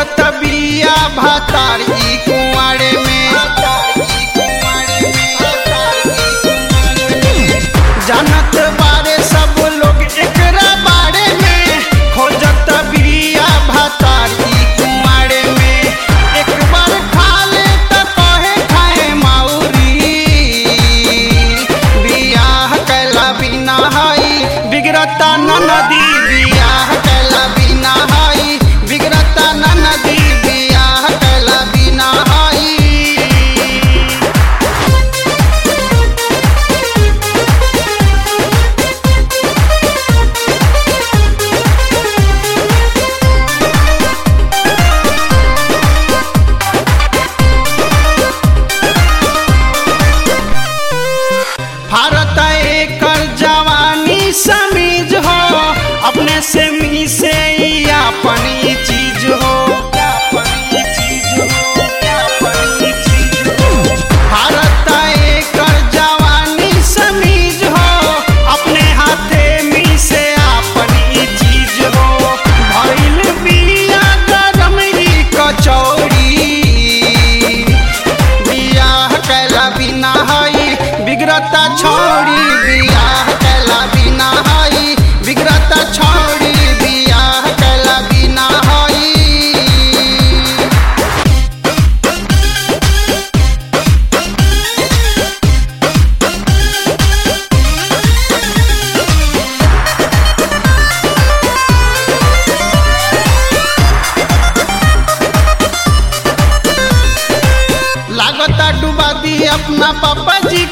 खोजत बिया भातारी कुंवारे में जानत बारे सब लोग एकरा बारे में खोजत बिया भातारी कुंवारे में एक बार खा ले त कहे खाए माउरी बियाह कैला बिना हई बिगड़ता न नदी बियाह कैला बिना हई बिगड़ता न नदी बियाह कैला बिना हई भारत एकर जवानी समीज हो अपने से मी से ही अपन ही चीज हो भारत एकर जवानी समीज हो अपने हाथे मी से अपन ही चीज हो भइल बिया गरम ही कचौड़ी बियाह कैला बिना हई बिगड़ता छोड़ी बियाह कैला बिना हई बिगड़ता छोड़ी बियाह कैला बिना हई लागता डुबा दी अपना पापा जी